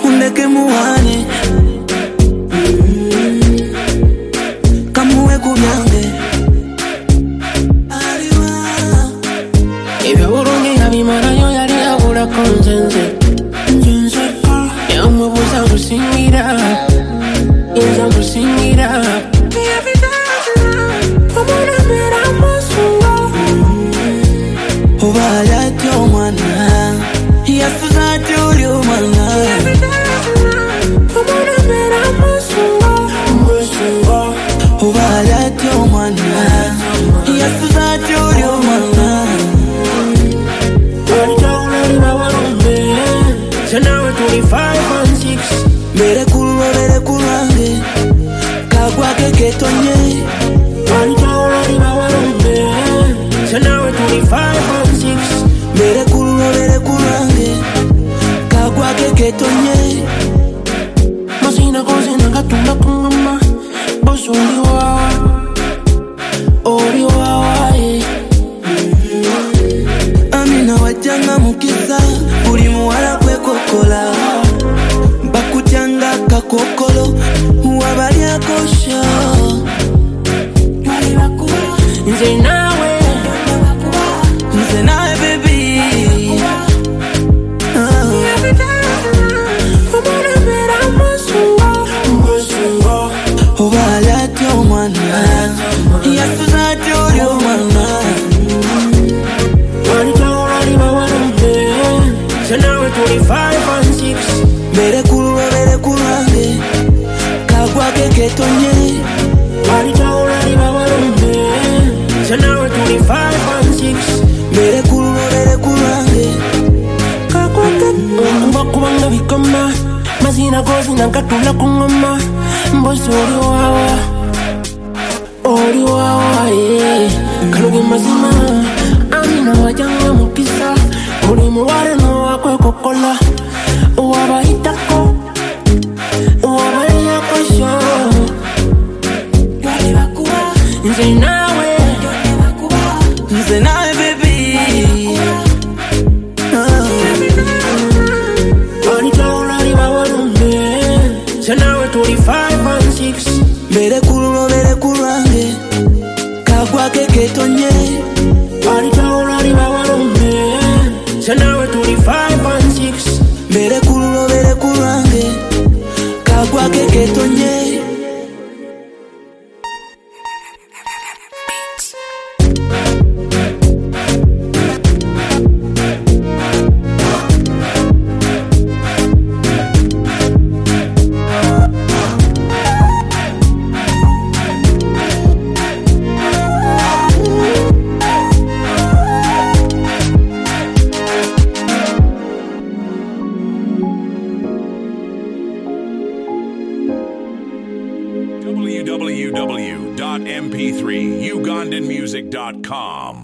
undeke muhane kamuwe kubyange ibyo burundu nkabimarayo yari yabura konzenze yamubuza gusingira inza gusingira umunamira amasura ubaye ati umwana yasuzati uri umwana umunamira amasura amasura ubaye ati umwana yasuzati uri umwana barya urari n'abarume se nawe turi 5 and 6 mbere kuruba mbere kurange kagwake ketonye barya urari n'abarume se nawe turi 5 and 6 mbere kuruba mbere kurange kagwake ketonye Masina kuzina ngatunda kumama Boss uri wawa Uri wawa eh. amina wajanga mukisa buli muwala kwe kokola bakujanga kakokolo wabalyakosha Nze nawe nze nawe bebi Umunamira amasuwa Amasuwa ubala ty omwana yasuza ty oli omwana Barita urari bawarume Nze nawe turi 5 and 6 mbere kululwa mbere kulwange kagwake ketonye Barita urari bawarume Nze nawe turi 5 and 6 mbere kululwa mbere kulwange kubanga bikoma mazina gozina ngatula ku ngoma mbozi oli wawa oli wawa ye kaluge mazima amina wajanga mukisa buli muwale nowakwekokola wabayitako wabaliyakosho nze nawe nze nawe bebi olitawulali bawalume nze nawe tuli 5 and 6 mbere kululwa mbere kulwange kagwake ketonye Baritaulari bawarume Se nawe tuli 5 and 6 mbere kululwa mbere kulwange kagwake ketonye www.mp3ugandanmusic.com.